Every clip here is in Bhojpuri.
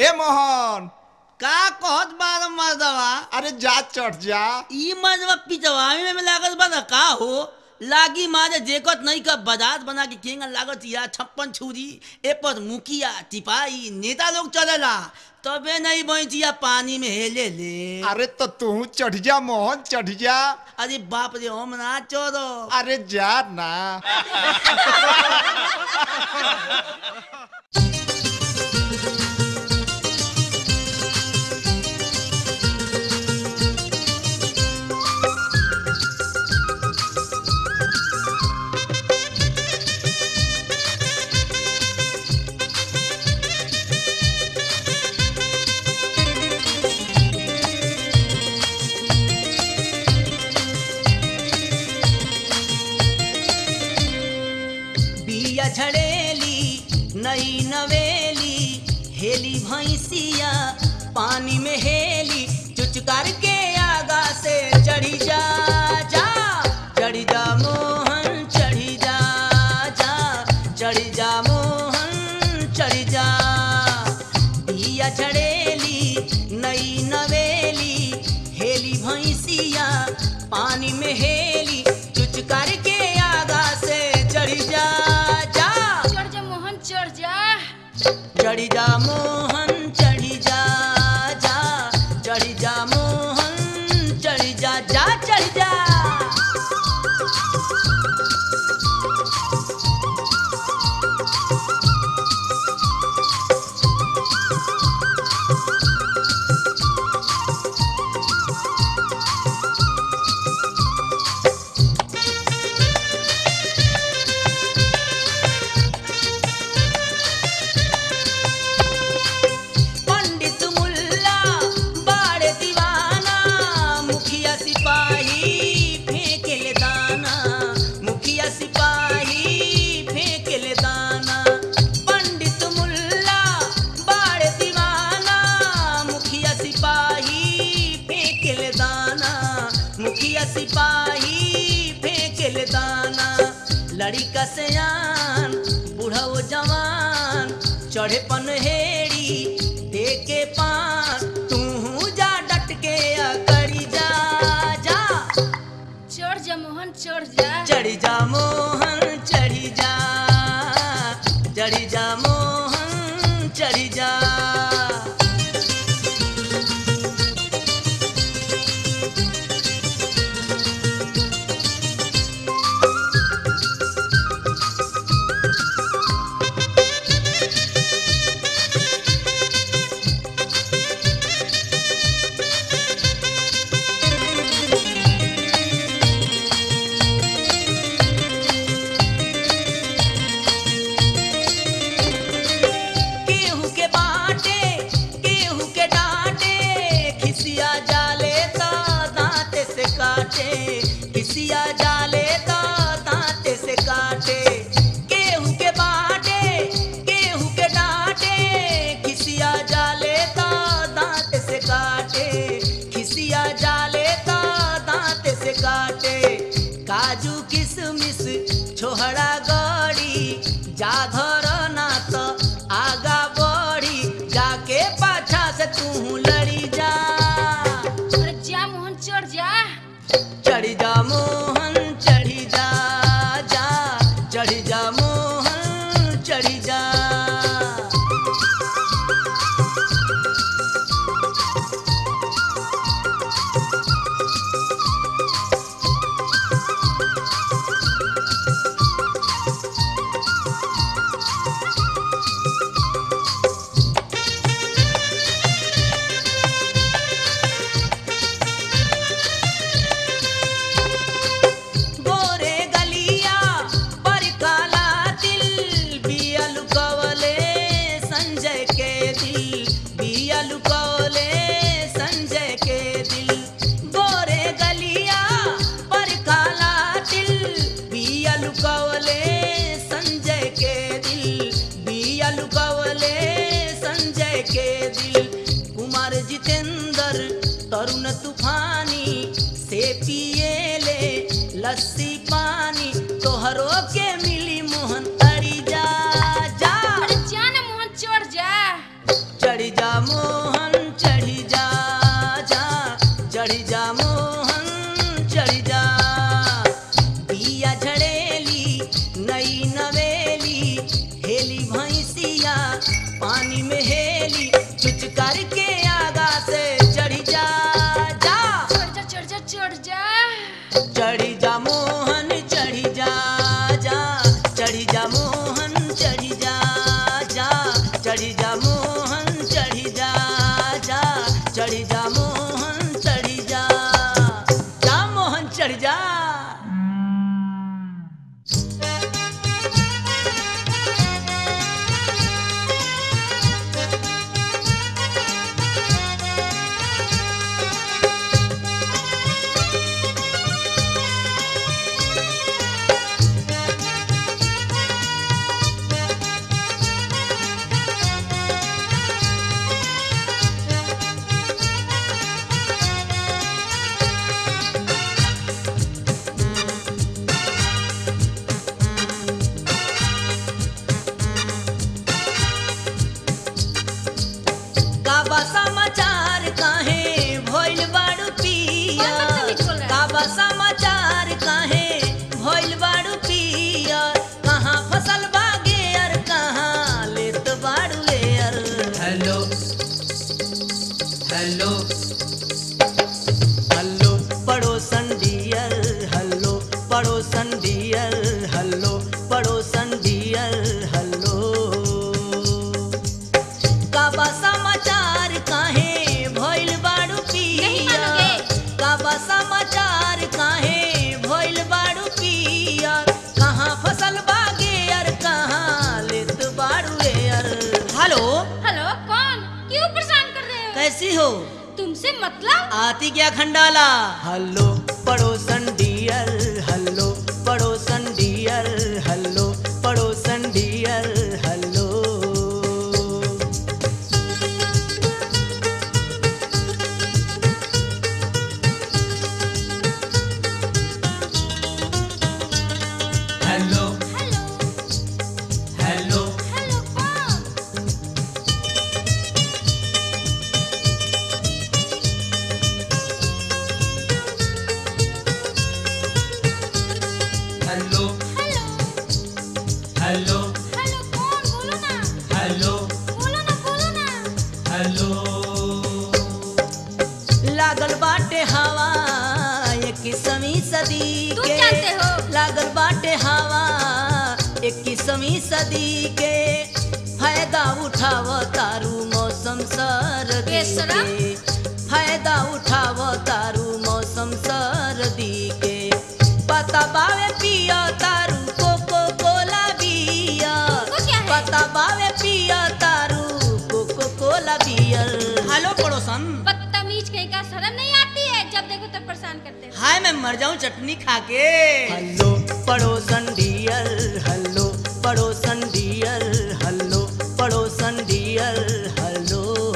ए मोहन का कहत बार मर्दवा अरे जा चढ़ जा ई मर्दवा पिचवावी में लागत बा ना का हो लागी मारे जेकत नहीं का बाजार बना के केंगा लागत या छप्पन छुरी ए पर मुखिया टिपाई नेता लोग चलेला तबे नहीं बैठिया पानी में हेले ले अरे तो तू चढ़ जा मोहन चढ़ जा अरे बाप रे हम ना चोरो अरे जा ना बिया झड़ेली नई नवेली हेली भैंसिया पानी में हेली चुचकार के आगा से चढ़ी जा जा चढ़ी जा मोहन चढ़ी जा जा चढ़ी जा मोहन चढ़ी जा बिया झड़ेली नई नवेली हेली भैंसिया पानी में हेली चुचकार के आगा से चढ़ी जा जा चढ़ जा मोहन चढ़ जा चढ़ी जा मोहन चढ़ी जा जा चढ़ी जा मोहन चढ़ी जा जा चढ़ी जा पंडित मुल्ला बाड़े दीवाना मुखिया सिपाही फेंकेले दाना मुखिया सिपाही फेंकेले दाना पंडित मुल्ला बाड़े दीवाना मुखिया सिपाही फेंकेले दाना मुखिया सिपाही फेंकेले दाना लड़का सयान बूढ़ा वो जवान चढ़े पनहेड़ी देके पास तू जा डट के अकड़ी जा जा चढ़ जा मोहन चढ़ जा चढ़ी जा मोहन चढ़ी जा चढ़ी जा मोहन चढ़ी जा केहू के बाटे केहू के डांटे खिसिया जाले तो दांत से काटे खिसिया जाले तो दांत से काटे केहू के बाटे केहू के डांटे खिसिया जाले तो दांत से काटे खिसिया जाले तो दांत से काटे काजू किशमिश छोहड़ा गड़ी जा धर ना तो आगा बढ़ी जाके पाछा से तू लड़ी जा अरे जा मोहन चढ़ जा चढ़ी जा मोहन चढ़ी जा जा चढ़ी जा मोहन चढ़ी जा गोरे गलिया पर काला दिल बिया लुकवले संजय के दिल बिया लुकवले संजय के दिल गोरे गलिया पर काला दिल बिया लुकवले संजय के दिल बिया लुकवले संजय के दिल कुमार जितेंद्र तरुण तूफानी से पिए ले लस्सी पानी तोहरो के मिली मोहन अड़ी जा जा अरे जा ना मोहन चढ़ जा चढ़ जा जा मोहन चढ़ी जा जा चढ़ी जा मोहन चढ़ी जा पिया झड़ेली नई नवेली हेली भैंसिया पानी में हेली चुचकार के आगा से चढ़ी जा जा चढ़ जा चढ़ जा चढ़ जा चढ़ी जा मोहन चढ़ी जा जा चढ़ी जा मोहन चढ़ी जा जा चढ़ी जा मोहन चढ़ी जा जा चढ़ी जा मोहन चढ़ी जा जा मोहन चढ़ जा काबा समाचार काहे भइल बाड़ू पिया कौन बदतमीज बोल रहा है? काबा समाचार काहे भइल बाड़ू पिया कहाँ फसल बागे अर कहाँ लेत बाड़ू एयर हेलो हेलो हल्लो पड़ोसन डियर हल्लो पड़ोसन डियर हल्लो पड़ोसन डियर हल्लो काबा समाचार काहे भइल बाड़ू पिया नहीं मानोगे? काबा समाचार काहे भइल बाड़ू पिया कहाँ फसल बागे अर कहाँ लेत बाड़ू एयर हेलो हेलो कौन क्यों परेशान कर रहे हो कैसी हो तुमसे मतलब आती क्या खंडाला हल्लो पड़ोसन डियर हल्लो पड़ोसन डियर हल्लो पड़ोसन dear hello hello hello hello hello कौन हेलो हेलो हेलो हेलो कौन बोलो ना हेलो बोलो ना बोलो ना हेलो लागल बाटे हवा इक्कीसवीं सदी तुम के जानते हो। लागल बाटे हवा इक्कीसवीं सदी के फायदा उठाव तारू मौसम सर्दी बेशरम। के फायदा उठाव तारू मौसम सर्दी के पता बावे पिया तारू कोको कोला बिया वो क्या है? पता बावे पिया तारू कोको कोला बियर हेलो पड़ोसन बदतमीज कहीं का शर्म नहीं आती है जब देखो तब परेशान करते हो हाय मैं मर जाऊं चटनी खा के हल्लो पड़ोसन डियर हल्लो पड़ोसन डियर हल्लो पड़ोसन डियर हल्लो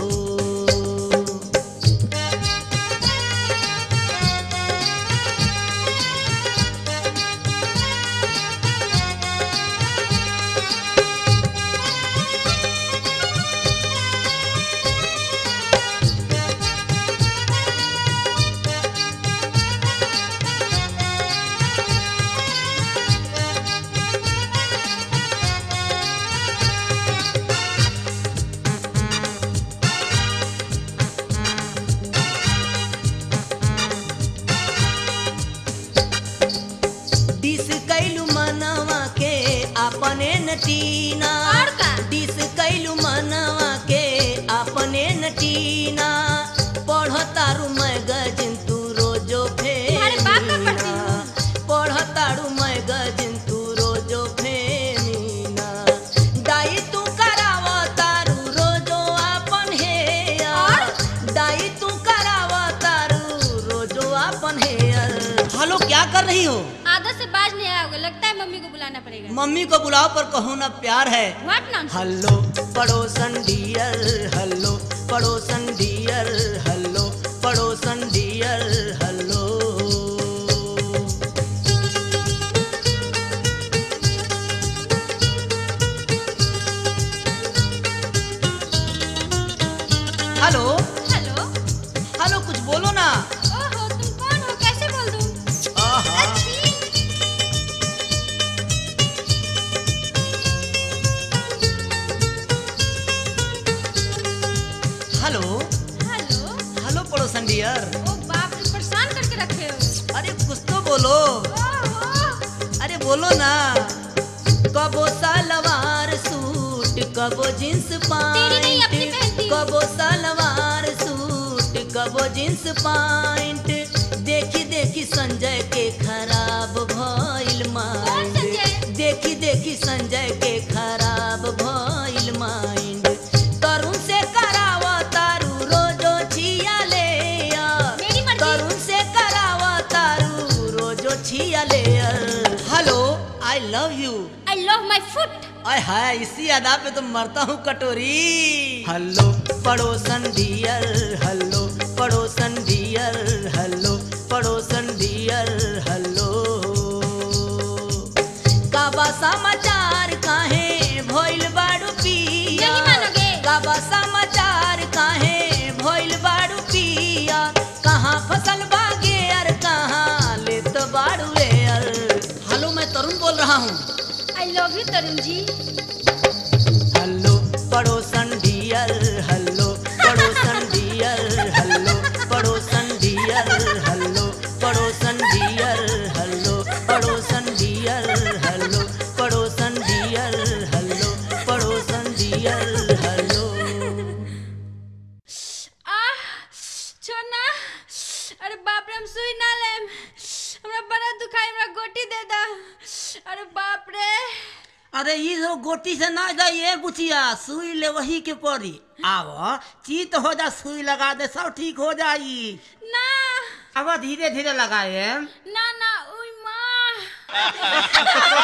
डिस कैलू मनवा के अपने नटीना और का? डिस कैलू मनवा के अपने नटीना पढ़ तारू मैगजिन तू रोजो तुम्हारे बाप का पढ़ती फेमीना पढ़ तारू मैगजिन तू रोजो फेमीना डाई तू कराव तारू रोजो अपन हेयर और? डाई तू कराव तारू रोजो अपन हेयर हेलो क्या कर रही हो आदत से बाज नहीं आओगे लगता है मम्मी को बुलाना पड़ेगा मम्मी को बुलाओ पर कहो ना प्यार है व्हाट नॉनसेंस हल्लो पड़ोसन डियर हल्लो पड़ोसन डियर हल्लो पड़ोसन dear hello hello hello hello कुछ बोलो ना ओहो तुम कौन हो कैसे बोल दूं आहा अच्छी हेलो हेलो हेलो पड़ोसन डियर ओ बाप रे परेशान करके रखे हो अरे कुछ तो बोलो ओहो अरे बोलो ना कबो सलवार सूट कबो जींस तेरी नहीं, अपनी पैंट पहनती हूँ। कबो सलवार सूट कबो जींस पैंट देखी देखी संजय के खराब भइल कौन माइंड संजय? देखी देखी संजय के खराब भइल माइंड तरुण से करावा तारू रोजो छिया ले आ। मेरी मर्जी। तरुण से करावा तारू रोजो छिया ले hello I love you I love my फुट आय हाय इसी अदा पे तो मरता हूँ कटोरी हेलो पड़ोसन डियर हेलो पड़ोसन डियर हेलो पड़ोसन डियर हेलो काबा समाचार काहे भइल बाड़ू पिया नहीं मानोगे? काबा समाचार काहे भइल बाड़ू पिया कहाँ फसल बागे अर कहाँ ले तो बाड़ू यार हेलो मैं तरुण बोल रहा हूँ आई love you Tarun ji hello पड़ोसन डियर हेलो पड़ोसन डियर हेलो पड़ोसन डियर हेलो पड़ोसन डियर हेलो पड़ोसन डियर हेलो पड़ोसन डियर हेलो पड़ोसन डियर हेलो आह छोना अरे बाप रे हम सुई ना लेम हमरा बड़ा दुखाई हमरा गोटी दे दा अरे बाप रे अरे ये जो गोटी से ना जाइए बुचिया सुई ले वही के पड़ी आव चीत हो जा सुई लगा दे सब ठीक हो जाई ना अब धीरे धीरे लगाए ना ना उई माँ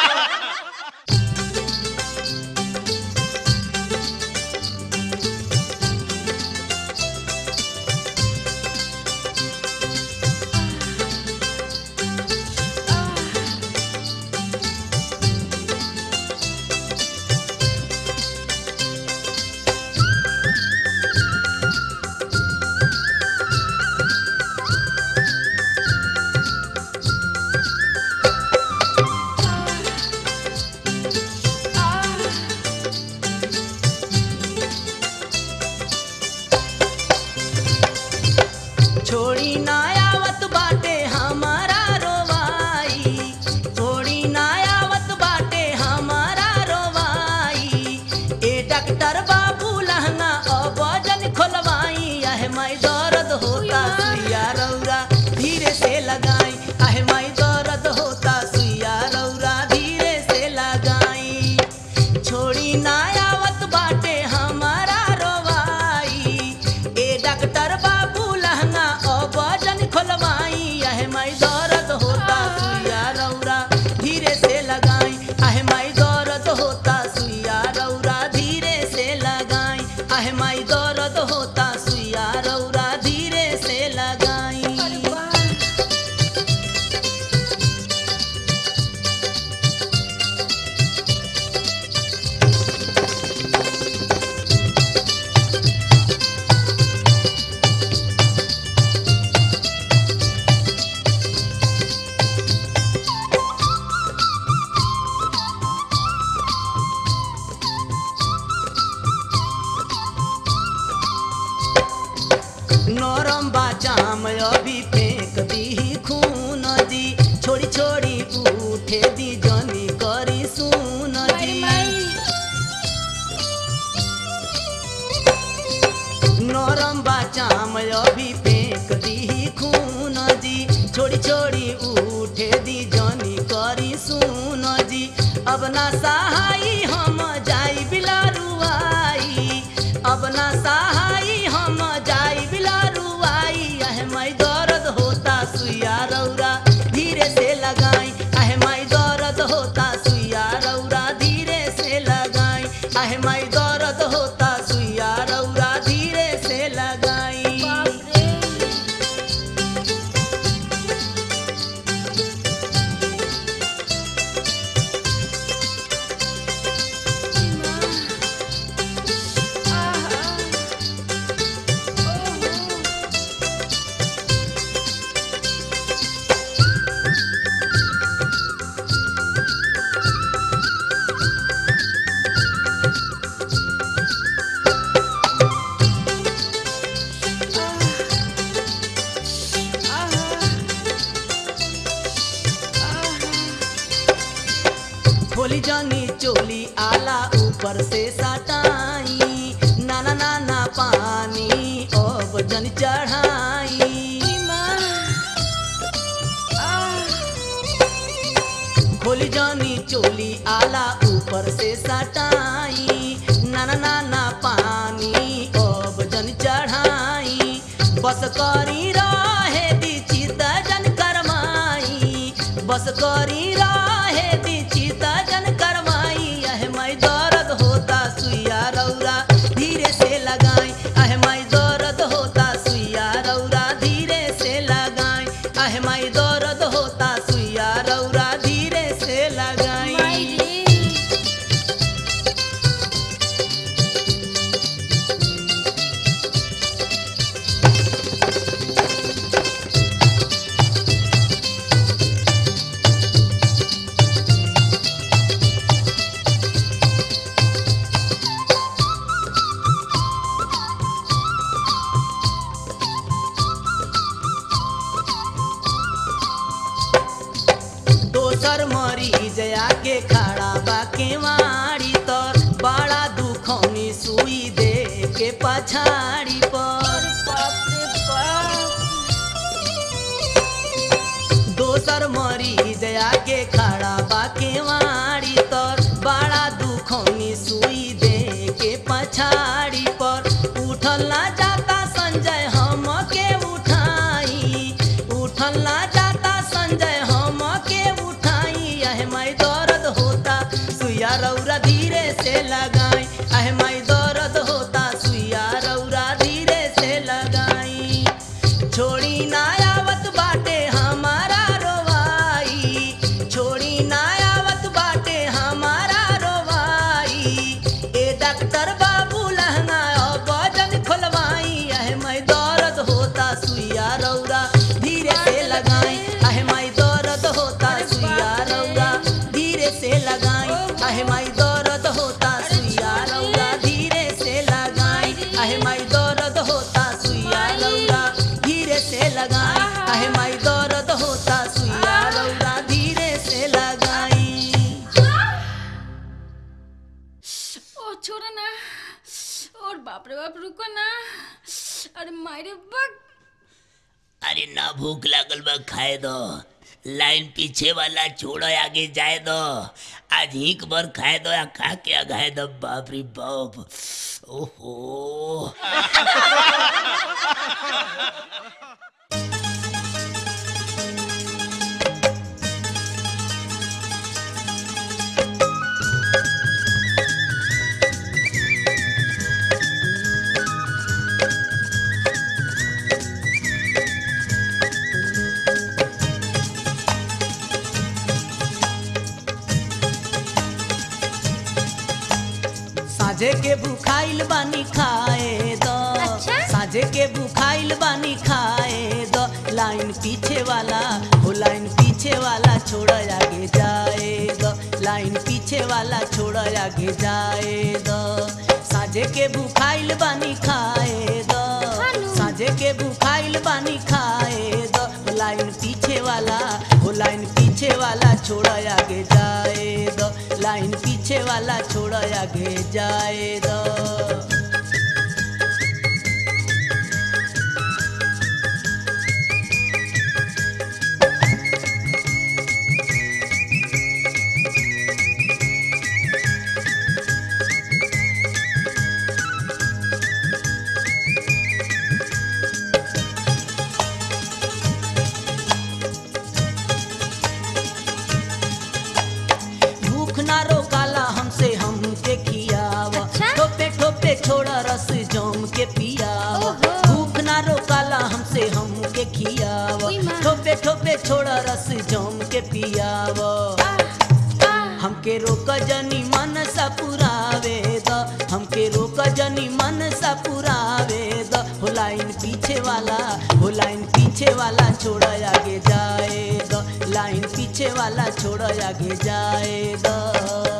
छोड़ी ना आवत बाटे हमारा रोवाई छोड़ी ना आवत बाटे हमारा रोवाई ए डॉक्टर बाबू लहंगा अब जन खोलवाई आहे माई दर्द होता सुइया रौरा धीरे से लगाई आहे माई दर्द होता सुइया रौरा धीरे से लगाई छोड़ी ना आवत बाटे हमारा रोवाई ए डॉक्टर बाबू लहंगा अब जन खोलवाई आहे माई दर्द होता सुइया रौरा धीरे से लगाई आहे माई दर्द होता सुइया रौरा धीरे से लगाई आहे माई दर्द होता सुइया रौरा धीरे से लगाई नरम बाजाम अभी फेंक दी खून दी छोड़ी छोड़ी उठे दी जनी करी सुन दी नरम बाजाम अभी फेंक दी खून दी छोड़ी छोड़ी उठे दी जनी करी सुन दी अब ना सहाई हम जाई बिलारुआई अब ना सहाई हम जाई बिलारुआई अह मई दर्द होता सुइया रौरा धीरे से लगाई अह मई दर्द होता सुइया रौरा धीरे से लगाई अह मई दर्द होता सुइया रौरा धीरे से लगाई जन चढ़ाई खोली जानी चोली आला ऊपर से सटाई नाना नाना पानी अब जन चढ़ाई बस करी रहे दी चित जन करमाई बस करी रहे दी चित जन करमाई अह मई दर्द होता सुइया रौरा धीरे से लगाई अह मई दर्द होता सुइया रौरा धीरे से लगाई अह मई दर्द होता सुइया रौरा धीरे से लगाई दोसर मरीज आके खड़ा बा केवाड़ी तर बड़ा दुखौनी सुई दे के पछाड़ी पर दोसर मरीज आके खड़ा बा केवाड़ी तर बड़ा दुखौनी सुई दे के पछाड़ी पर उठल ना जाता संजय हम के उठाई उठल ना जाता संजय हम के उठाई अह मई दर्द होता सुइया रौरा धीरे से लगाई अह मई दर्द होता सुइया रौरा धीरे से लगाई छोड़ी ना आवत बाटे हमारा रोवाई छोड़ी ना आवत बाटे हमारा रोवाई ए डॉक्टर बाबू लहंगा अब वजन खोलवाई अह मई दर्द होता सुइया रौरा धीरे से लगाई अह मई दर्द होता सुइया रौरा धीरे से लगाई अह मई दर्द होता सुइया रौरा धीरे से लगाई अह मई दर्द होता सुइया रौरा धीरे से लगाई अह मई दर्द होता सुइया रौरा धीरे से लगाई ओ छोड़ो ना और बाप रे बाप रुको ना अरे मारे बक अरे ना भूख लागल बा खाए दो लाइन पीछे वाला छोड़ो आगे जाए दो आज हिक भर खाए दो या खा के आगाए दो बाप रे बाप ओहो साझे के बुखाइल बानी खाए दो अच्छा? साझे के बुखाइल बानी खाए दो लाइन पीछे वाला हो लाइन पीछे वाला छोड़ आगे जाए दो लाइन पीछे वाला छोड़ आगे जाए दो साझे के बुखाइल बानी खाए दो खानू। साझे के बुखाइल बानी खाए दो लाइन पीछे वाला हो लाइन पीछे वाला छोड़ आगे जाए दो लाइन पीछे वाला छोड़ आगे जाए दो भूख ना रोकाला हमसे हमके खियावा अच्छा? ठोपे ठोपे छोड़ा रस जम के पियावा ओहो। भूख ना रोकाला हमसे हमके खियावा उई माँ। ठोपे ठोपे छोड़ा रस जम के पियावा हमके रोक जनी मन सा पुरावे द हमके रोक जनी मन सा पुरावे द हो लाइन पीछे वाला हो लाइन पीछे वाला छोड़ आगे जाए द लाइन पीछे वाला छोड़ आगे जाए द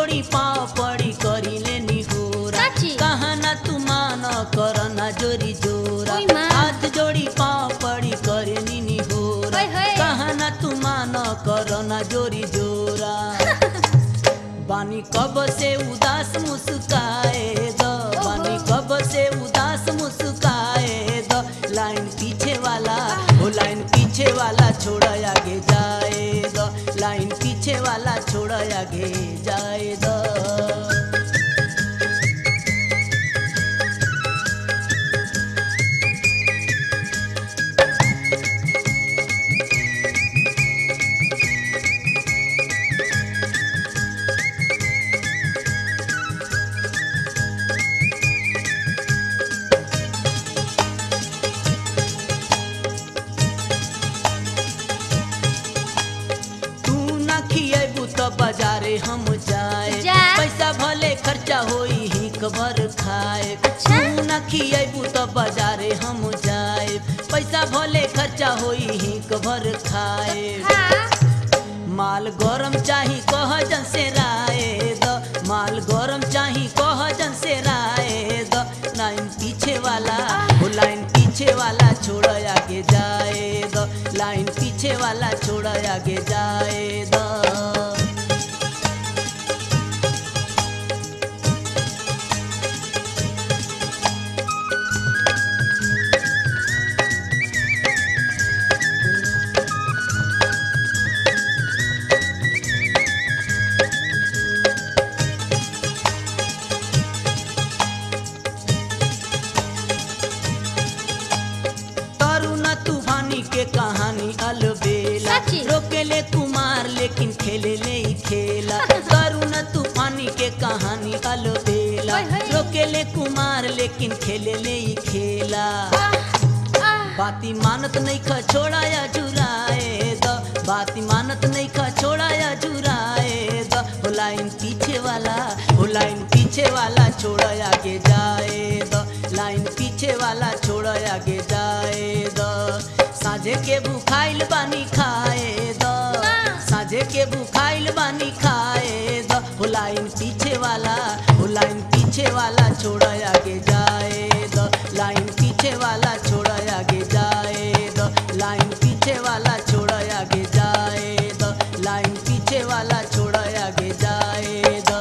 जोड़ी पाँव पड़ी करी लेनी होरा साची? कहा ना तू मान कर ना जोरी जोरा ओई माँ। हाथ जोड़ी पाँव पड़ी करे नी होरा ओए होए। कहा ना तू मान कर ना जोरी जोरा बानी कब से उदास मुस्काए दो बानी कब से उदास मुस्काए दो लाइन पीछे वाला वो लाइन पीछे वाला छोड़ आगे जाए दो लाइन पीछे वाला छोड़ आगे जाए दो तू ना खिएबू तो बाजारे हम जाए जा। पैसा भले खर्चा होई ही कबर खाए अच्छा। तू ना खिएबू तो बाजारे हम जाए पैसा भले खर्चा होई ही कबर खाए हाँ माल गरम चाही कह जन से राय द माल गरम चाही कह जन से राय द लाइन पीछे वाला वो लाइन पीछे वाला छोड़ आगे जाए द लाइन पीछे वाला छोड़ आगे जाए द तरुण तूफानी के कहानी अलबेला सच्ची? रोकेले कुमार लेकिन खेले ले ही खेला तरुण तूफानी के कहानी अलबेला ओए होए। रोकेले कुमार लेकिन खेले ले ही खेला बाती मानत नहीं खा छोड़ाया जुराए द बाती मानत नहीं खा छोड़ाया जुराए द हो लाइन पीछे वाला हो लाइन पीछे वाला छोड़ आगे जाए द लाइन पीछे वाला छोड़ आगे जाए द साझे के भूखाइल बानी खाए द साझे के भूखाइल बानी खाए द हो लाइन पीछे वाला हो लाइन पीछे वाला छोड़ आगे जाए द लाइन पीछे वाला छोड़ आगे जाए द लाइन पीछे वाला छोड़ आगे जाए द लाइन पीछे वाला छोड़ आगे जाए द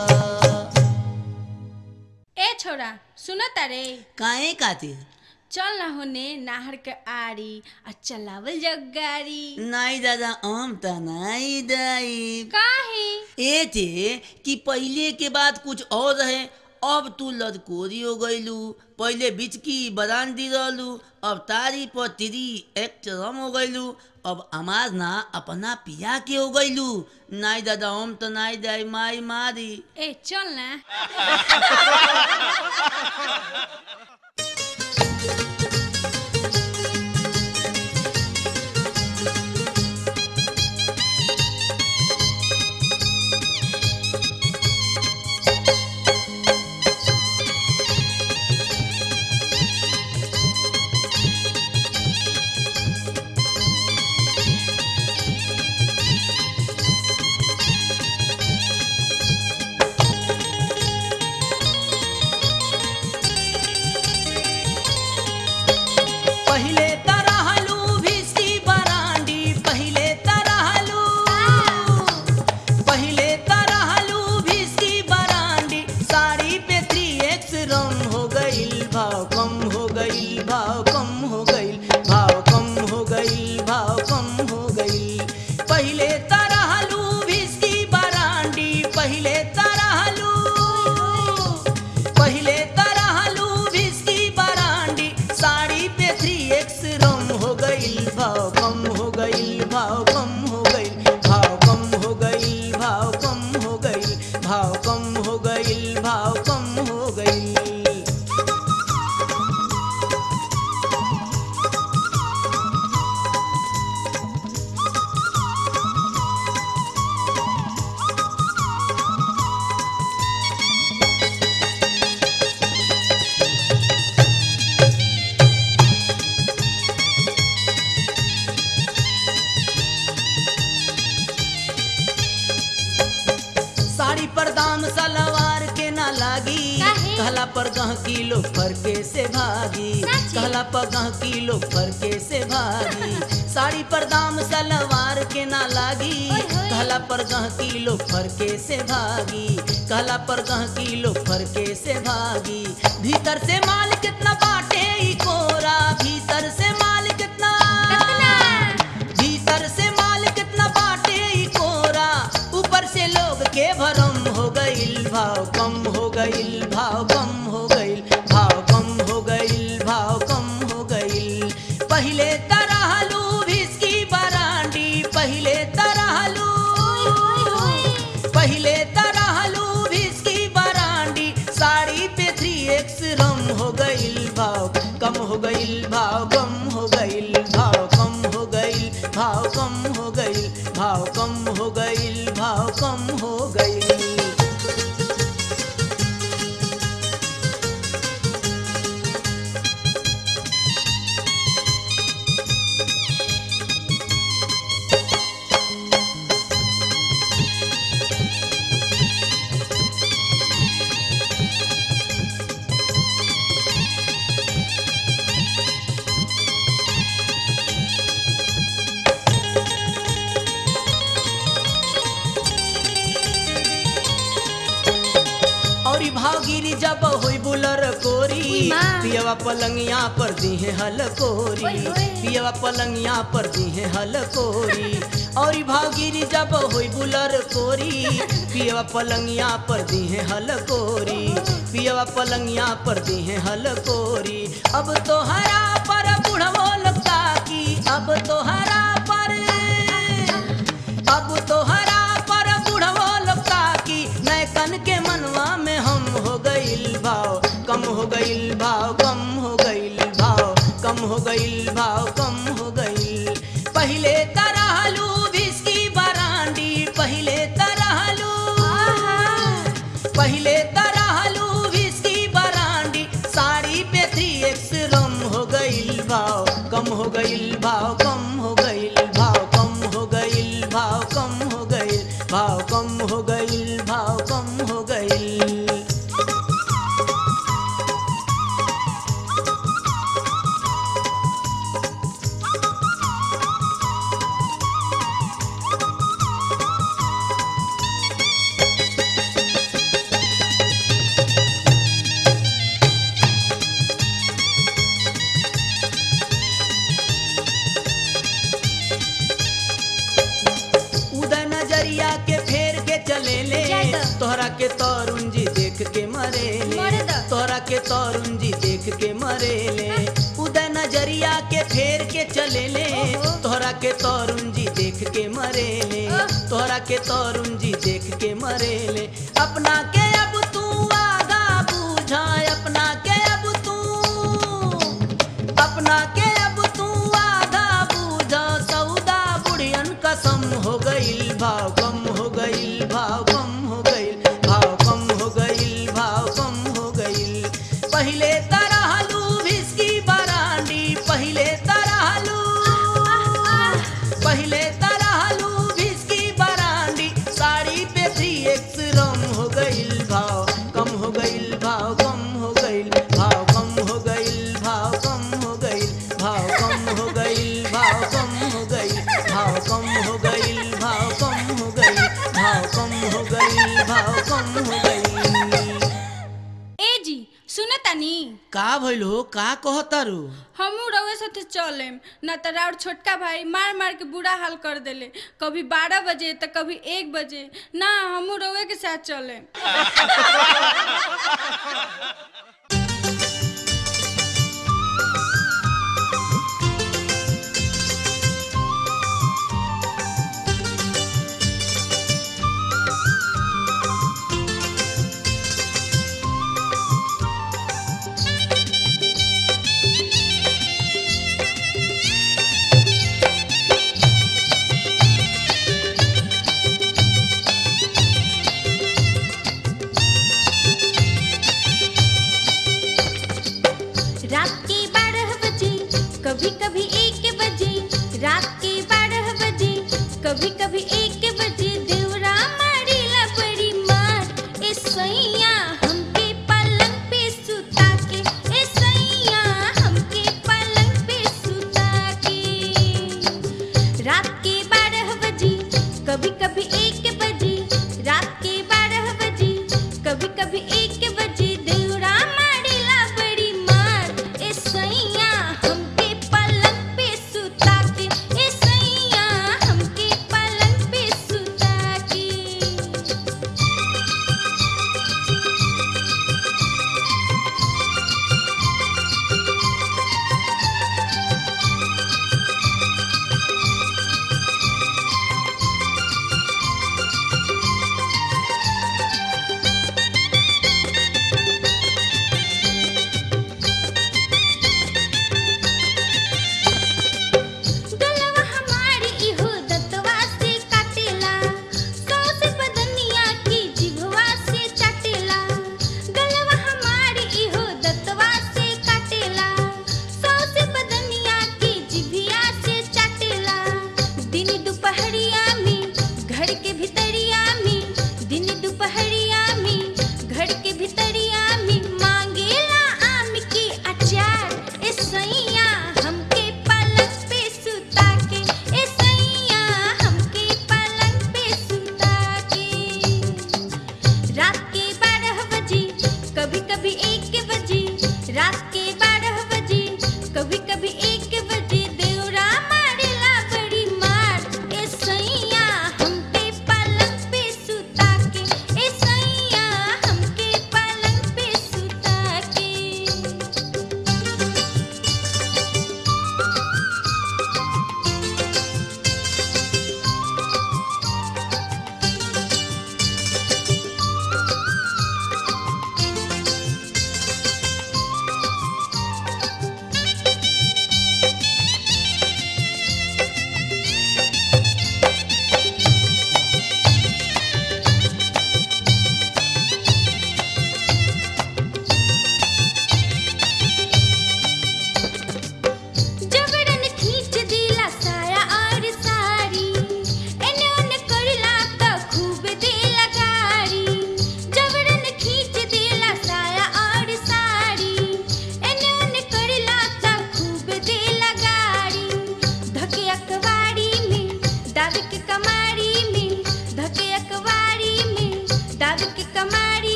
ए छोरा सुन तारे काहे खातिर चल ना होने नाहर के आरी आ चलावल जग गाड़ी नहीं दादा हम त नहीं दाई काहे ए थे कि पहले के बाद कुछ और रहे अब तू लदकोरी हो गईलू पहले बिचकी बदान दी रहलू अब तारी पर तिरी एक चरम हो गईलू अब आमाज ना अपना पिया के हो गईलू नाई दादा हम तो नाई दाई माई मारी ए चल ना पहिले तरहलू भिसी बरांडी पहिले तरहलू पहिले तरहलू भिसी बरांडी साड़ी पे थ्री एक्स रम हो गईल भाव कम हो गईल भाव कम हो गईल भाव कम हो गईल भाव कम हो गईल पहिले तरहलू भिसी बरांडी पहिले तरहलू पहिले तरहलू भिस्की बरांडी साड़ी पे थ्री एक्स रम हो गईल भाव कम हो गईल भाव कम हो गईल भाव कम हो गईल भाव कम हो गईल भाव कम हो गईल भाव कम हो गईल दाम सलवार के ना लागी काहे? कहला पर गह किलो फरके से भागी साची? कहला पर गह किलो फरके से भागी साड़ी पर दाम सलवार के ना लागी ओए होए। कहला पर गह किलो फरके से भागी कहला पर गह किलो फरके से भागी भीतर से माल कितना बाटे ई कोरा भीतर से माल कितना कितना भीतर से माल कितना बाटे ई कोरा ऊपर से लोग के भरम हो गईल भाव कम हो गईल भाव कम हो गईल भाव कम हो गईल भाव कम हो गईल पहिले तरह लू भिस्की बरांडी पहिले तरह लू पहिले तरह लू भिस्की बरांडी साड़ी पे थ्री एक्स रम हो गईल भाव कम हो गईल भाव कम हो गईल भाव कम हो गईल भाव कम हो गईल भाव कम हो गईल भाव कम हो गईल और ई भावगिरी जब होई बुलर कोरी उई माँ। पियवा पलंगिया पर दीहे हल कोरी ओए होए। पियवा पलंगिया पर दीहे हल कोरी और ई भावगिरी जब होई बुलर कोरी पियवा पलंगिया पर दीहे हल कोरी पियवा पलंगिया पर दीहे हल कोरी अब तो हरा पर बुढ़वो लगता की अब तो हरा पर अब तो हरा पर बुढ़वो लगता की नैकन के मनवा में हम हो गईल भाव कम हो गईल भाव कम हो गईल भाव कम हो गईल भाव कम हो गईल पहिले तरह लू भिस्की बरांडी पहिले तरह लू पहिले तरह लू भिस्की बरांडी साड़ी पे थ्री एक्स रम हो गईल भाव कम हो गईल भाव कम हो गईल भाव कम हो गईल भाव कम हो गईल भाव कम हो गईल भाव कम हो गईल उदय नजरिया के फेर के चले ले जय द। तोहरा के तरुण जी देख के मरे ले मरे द। तोहरा के तरुण जी देख के मरे ले उदय नजरिया के फेर के चले ले ओहो। तोहरा के तरुण जी देख के मरे ले ओह। तोहरा के तरुण जी देख के मरे ले अपना के अब तू आगा बूझा अपना के अब तू अपना के अब तू आधा बूझा सौदा बुढ़ियन कसम हो गईल भाव कम हो गईल भाव कम हो गईल भाव कम हो गईल भाव कम हो गईल पहिले तरह लू भिस्की बरांडी पहिले तरह लू पहिले तरह लू भिस्की बरांडी साड़ी पे थ्री एक्स रम हो गईल भाव कम हो गईल भाव कम हो गईल भाव कम हो गईल भाव कम हो गईल भाव कम हो गईल भाव कम हो गईल भाव कम हो गईल भाव कम हो गईल भाव कम हो गईल भाव कम हो गईल ए जी सुन तानी का भइल हो का कहतारू हमू रउए साथे चलेम ना त राउर छोटका भाई मार मार के बुरा हाल कर देले कभी बारह बजे तो कभी एक बजे ना हमू रउए के साथ चलेम रात के बारह बजे कभी कभी एक बजे रात के बारह बजे कभी कभी एक बजे देवरा मारेला बड़ी मार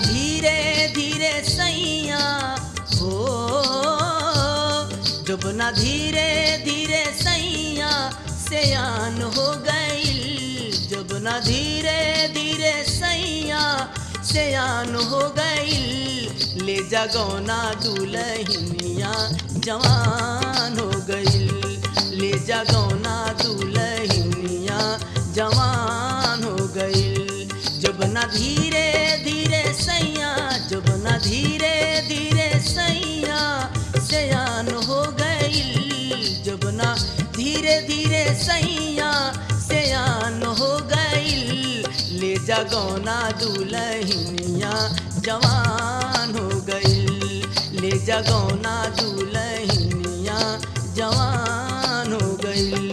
धीरे धीरे सैया हो जब ना धीरे धीरे सैया सयान हो गईल जब ना धीरे धीरे सैया सयान हो गईल ले जगौना दुलहिनिया जवान हो गईल ले जगौना दुलहिनिया जवान हो गईल जब ना धीरे धीरे सैया जब ना धीरे धीरे सैया सयान हो गईल जब ना धीरे धीरे सैया सयान हो गईल ले जगौना दुलहिनिया जवान हो गईल ले जगौना दुलहिनिया जवान हो गईल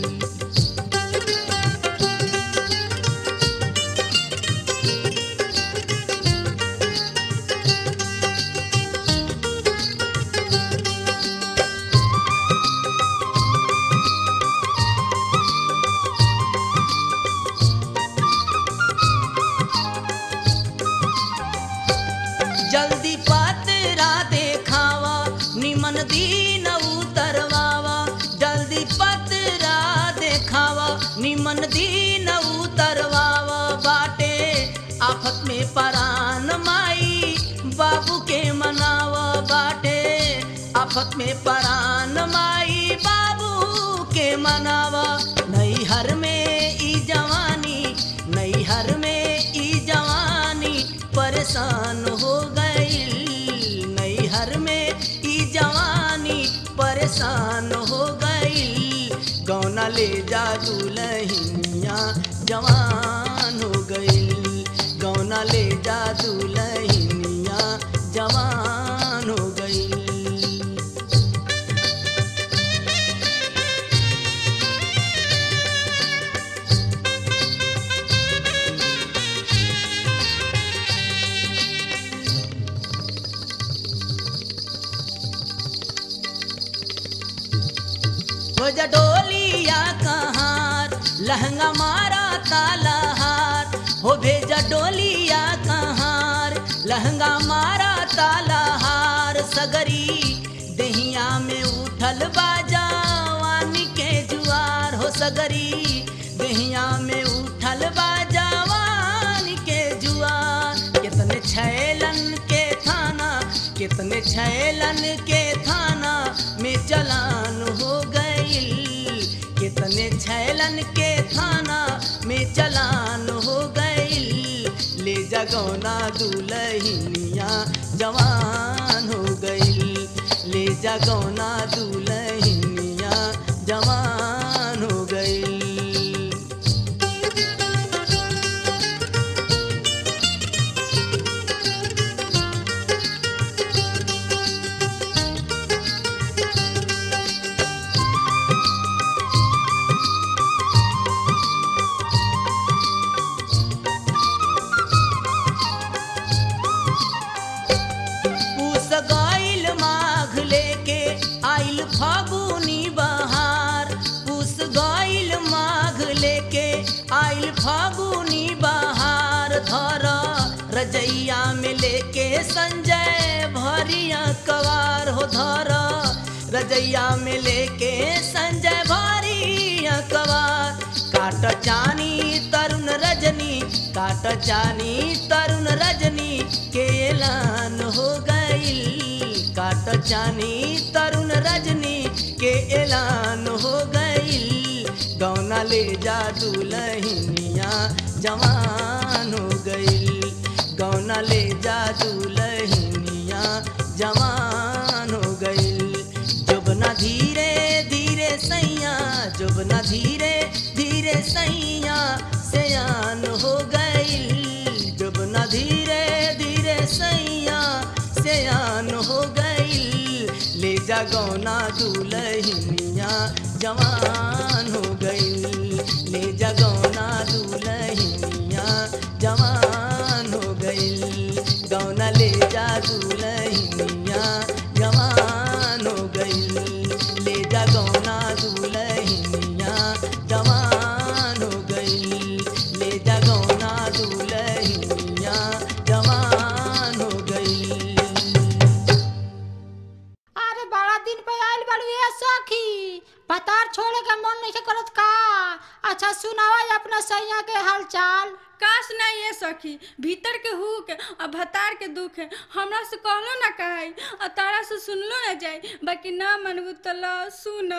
जल्दी पतरा देखावा निमन दीन उतरवावा जल्दी पतरा देखावा निमन दीन उतरवावा बाटे आफत में परान माई बाबू के मनावा बाटे आफत में परान माई बाबू के मनावा नैहर में ई जवानी नैहर में ई जवानी परेशान हो गई नैहर में ई जवानी परेशान हो गई गौना ले जा दुलहिनिया जवान हो गई गौना ले जा दुलहिनिया जवान हो गई हो जा डोलिया कहार लहंगा मारा ताला हार हो भेजा डोलिया कहार लहंगा मारा ताला हार सगरी दहिया में उठल बाजावानी के जुआर हो सगरी दहिया में उठल बाजावानी के जुआर कितने छैलन के थाना कितने छैलन के थाना में चलान हो गईल कितने छैलन के थाना में चलान हो गईल ले जगौना दुलहिनिया जवान हो गईल ले जगौना दुलहिनिया जवान हो गईल पूस गईल माघ लेके आइल फागुनी बहार पूस गईल माघ लेके आइल फागुनी बहार धर रजैया में लेके संजय भरिया कवार हो धर रजैया में लेके संजय भरिया कवार काट चानी तरुण रजनी काट चानी तरुण रजनी के ऐलान हो गई काट चानी तरुण रजनी के ऐलान हो गई गौना ले जा दुलहिनिया जवान हो गई गौना ले जा दुलहिनिया जवान हो गई जब ना धीरे धीरे सैया जब ना धीरे धीरे सैया सयान हो गई जब ना धीरे धीरे सैया सयान हो गई ले जा गौना दुलहिनिया जवान हो गई ले जा गौना दुलहिनिया जवान हो गई गौना ले जा दुलहिनिया जवान हो गई ले जा गौना दुलहिनिया जवान हो गई ले जा गौना दुलहिनिया जवान सखी भीतर के हुक आ भतार के दुख हमरा से कहलो ना कहे आ तारा से सुनलो ना जाए बाकी ना मनबू तो लो सुन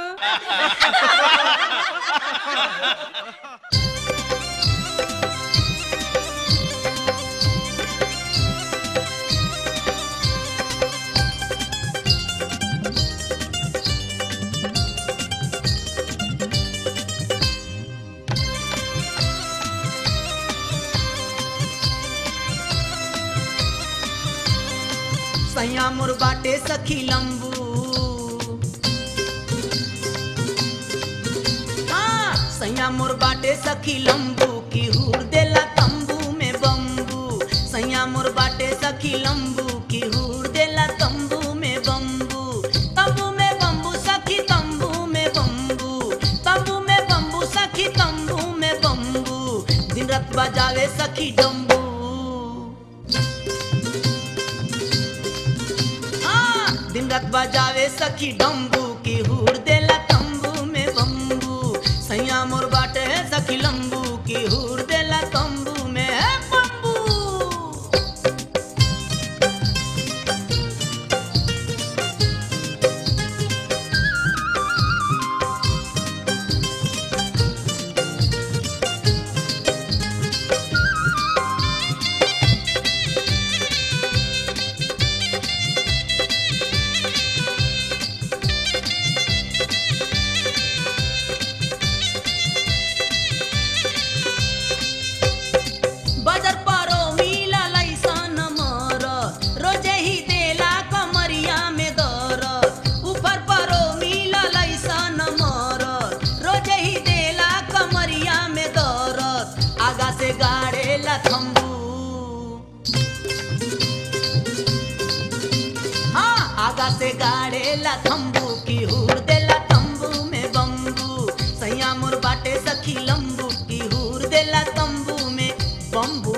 सैया मोर बाटे सखी लंबू हाँ सैया मोर बाटे सखी लंबू की हूर देला तंबू में बम्बू सैया मोर बाटे सखी लंबू की हूर देला तंबू में बम्बू तंबू में बम्बू सखी तंबू में बम्बू तंबू में बम्बू सखी तंबू में बम्बू दिन रात बजावे सखी डम्बू हाँ, दिन रात बजावे सखी डम्बू की हूर देला तंबू में बम्बू सैया मोर बाटे है सखी लंबू की हूर देला तंबू में है बम्बू बजर परो मिला लैसन मर रोजे ही देला कमरिया में दर ऊपर परो मिला लैसन मर रोजे ही देला कमरिया में दर आगा से गाड़ेला थम्बू हाँ आगा से गाड़ेला थम्बू की हूर देला तंबू में बम्बू सैया मोर बाटे सखी लंबू की हूर देला तंबू में बम्बू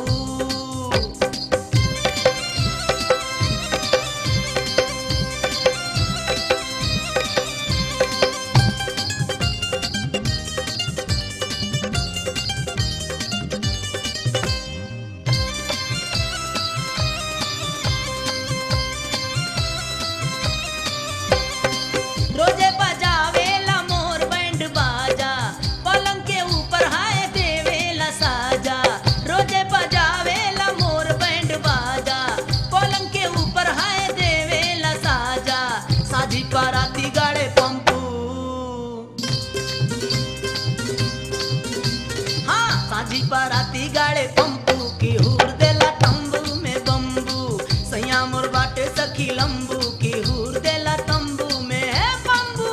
रोजे बजावेला मोर बैंड बाजा पलंग के ऊपर हाय देवेला साजा रोजे बजावेला मोर बैंड बाजा पलंग के ऊपर हाय देवेला साजा साझी पराती गाड़े पंपू हाँ साझी पराती गाड़े पंपू की हूर देला तंबू में बम्बू सैया मोर बाटे सखी लंबू की हूर देला तंबू में है बम्बू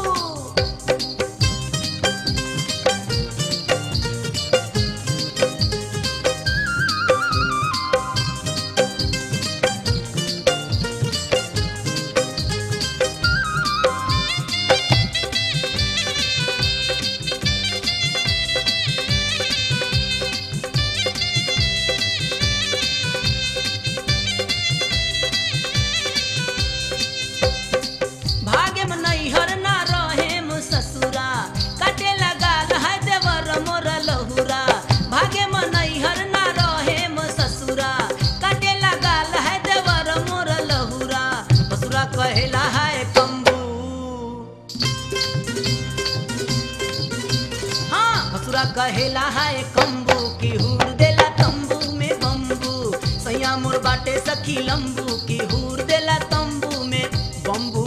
भाग्य में नैहर ना रहे मु ससुरा काटे लगा है देवर मोर लहुरा भाग्य में नैहर ना रहे मु ससुरा काटे लगा है देवर मोर लहुरा ससुरा कहेला है कम्बू हाँ ससुरा कहेला है कम्बू की हूर देला तंबू में बम्बू सैया मोर बाटे सखी लंबू की हूर देला तंबू में बम्बू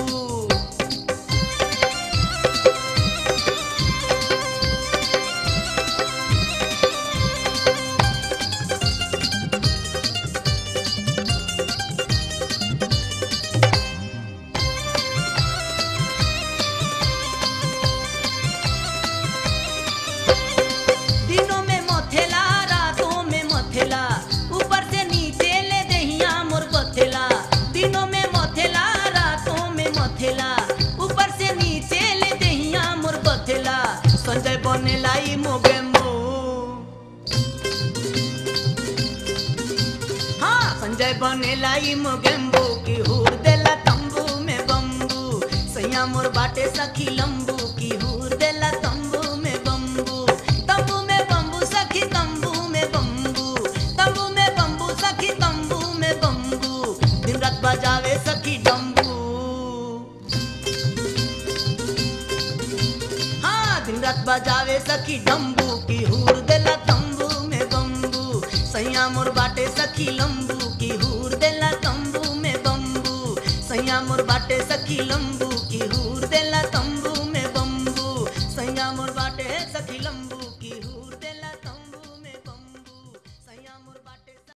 दिनों में मथेला रातों में मथेला ऊपर से नीचे ले दहिया मोर बथेला दिनों में मथेला रातों में मथेला ऊपर से नीचे ले दहिया मोर बथेला संजय बनेला ई मोगेम्बो हाँ संजय बनेला ई मोगेम्बो की हूर देला तंबू में बम्बू सैया मोर बाटे सखी लंबू की हूर देला तंबू में बम्बू तंबू में बम्बू सखी तंबू में बम्बू औरत बजावे सखी डम्बू की हूर देला तंबू में बम्बू सैया मोर बाटे सखी लंबू की हूर देला तंबू में बम्बू सैया मोर बाटे सखी लंबू